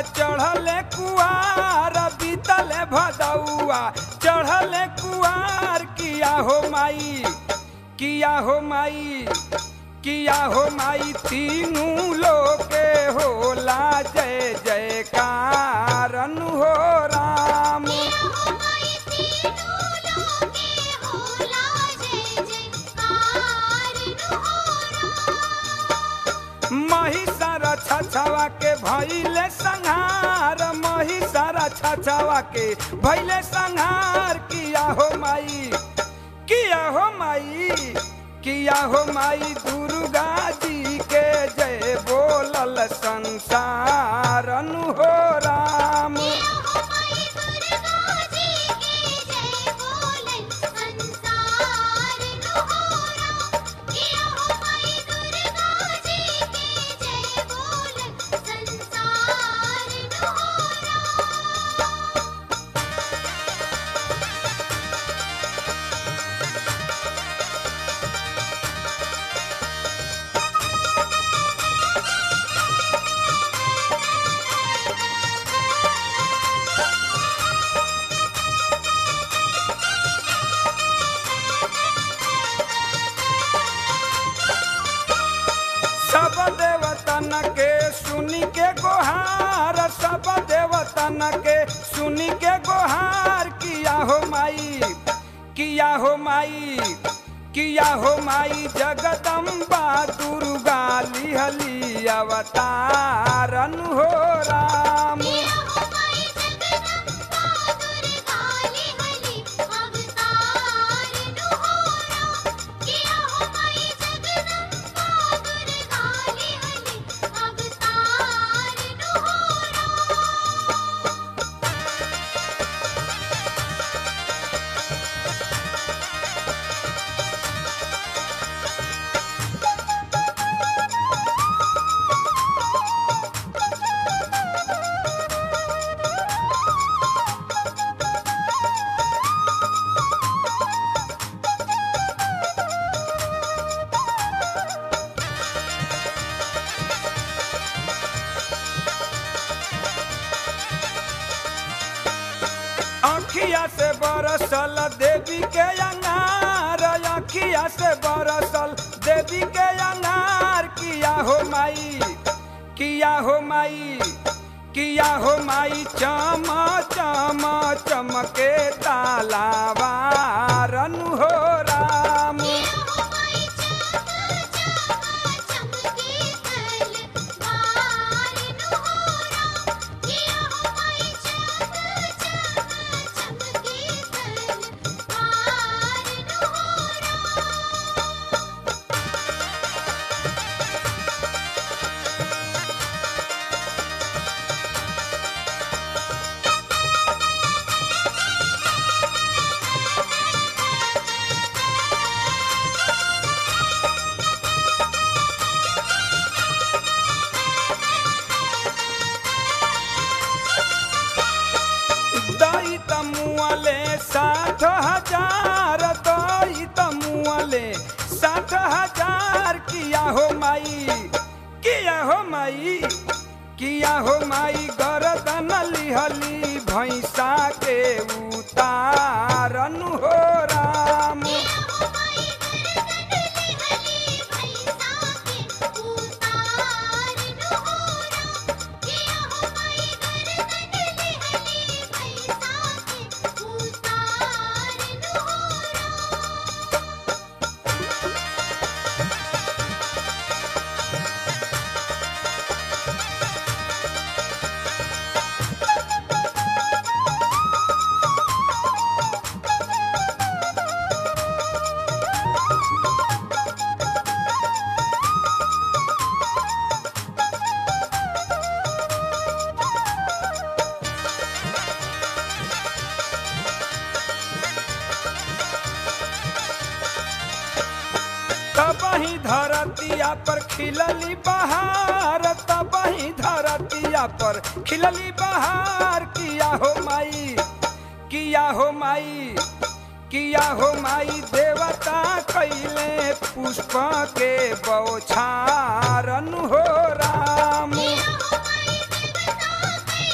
चढ़ले कुआर बीतले भदौआ चढ़ले कुआर किया हो माई किया हो माई किया हो माई तीनू लोके होला जय जयकार हो राम महिषारा छछवा के भैले संहार महिषारा छछवा के भैले संहार किया हो माई किया हो माई किया हो माई दुर्गा जी के जय बोलल संसार हो राम सब देवतन के सुनी के गोहार सब देवतन के सुनी के गोहार किया हो माई किया हो माई किया हो माई जगदम्बा दुर्गा लिहली अवतारन हो राम अखिया से बरसल देवी के अनार अखिया से बरसल देवी के अनार किया हो माई किया हो माई किया हो माई चम चम चमके तालावारन हो राम दई तमुअले साठ हजार दई तमुअले साठ हजार किया हो माई किया हो माई किया हो माई गरदन लिहली भैंसा के उतारन हो राम तबही धरतिया पर खिलली बहार तबही धरतिया पर खिलली बहार किया हो माई किया हो माई किया हो माई देवता कैले पुष्प के बौछारन हो राम किया हो माई देवता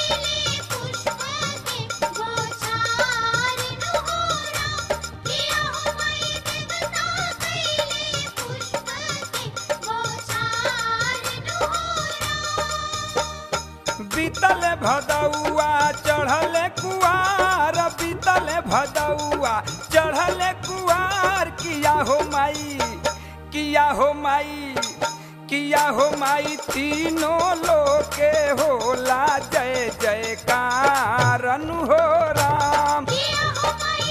बीतल भदौआ चढ़ल कुआर बीतल भदौआ चढ़ल कुआर किया हो माई किया हो माई किया हो माई तीनों लोके होला जय जयकार अनु हो राम किया हो माई